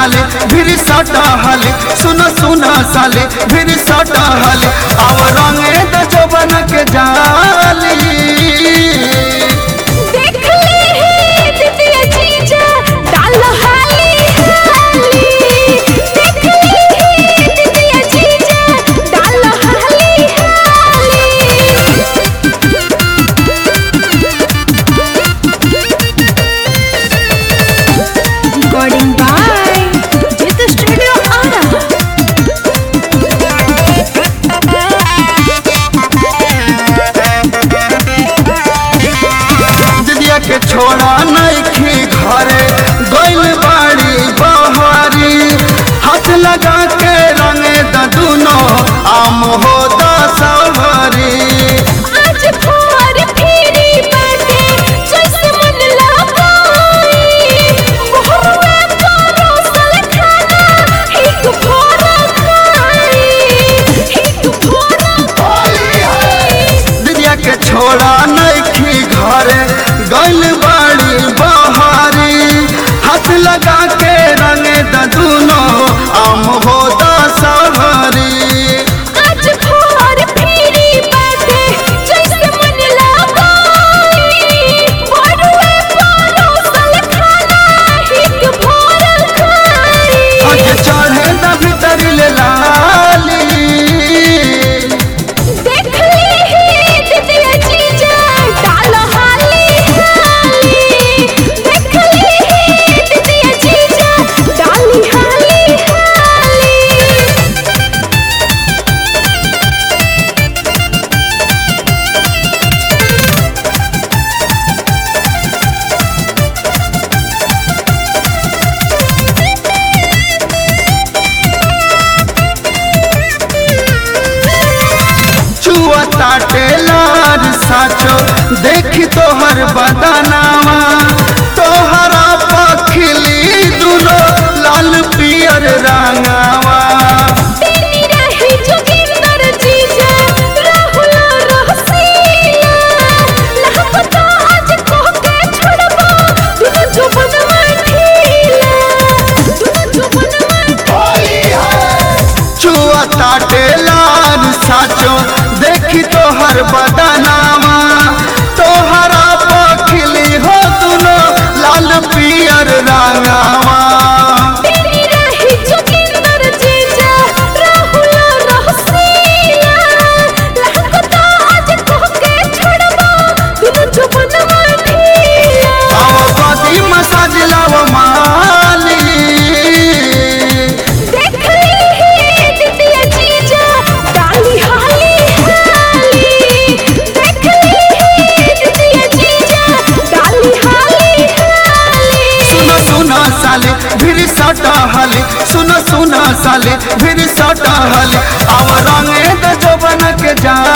साले फिर सटा हले सुनो सुनो साले फिर सटा हले अब रंगे तो जोबन के जाली देख ले हे दीदिया जीजा डाल हाली हाली देख ले हे दीदिया जीजा डाल हाली हाली Recording by Jit Studio Ara. दिदिया के छोड़ा नइखी घरे गइल बाड़ी बहारी हाथ लगा के रंगे द दुनो आम हो दसहरी आज भोर फेरी बाटे जैसे मन लगाई मोहरवा परोसल खाना हिक भोरा खाई हिक भोरा खाई दिदिया के छोड़ा नइखी घरे गइल बाड़ी बहारी हाथ लगा के रंगे द दुनो आम हो दसहरी आज भोर फेरी बाटे जैसे मन लगाई मोहरवा परोसल खाना हिक भोरा खाई आज चढ़े द भीतर ले लाली देख ले हे दीदिया जीजा डाल हाली हाली देख ले हे दीदिया जीजा डाली हाली हाली चुआ ताटे लार साचो देखी तोहर बदनावा तोहरा पखिली दुनो लाल पियर रंगावा तेरी रही जोगिंदर जीजा राहुल रहसिया लहपता आज को के छोड़बो दुनु जुबनवा ठीला दुनु जुबनवा चुआ ताटे लार साचो देखी तोहर बदनावा तोहरा पखिली हो दुनो लाल पियर रंगावा तेरी रही जोगिंदर जीजा राहुल रहसिया लहपता आज को के छोड़बो दुनु जुबनवा ठीला आओ कदी मसाज लाव माली देख ले हे दीदिया जीजा डाली हाली हाली देख ले हे दीदिया जीजा डाली हाली हाली सुनो सुनो साले फिर सटा हले सुनो सुनो साले फिर सटा हले अब रंगे तो जोबन के जा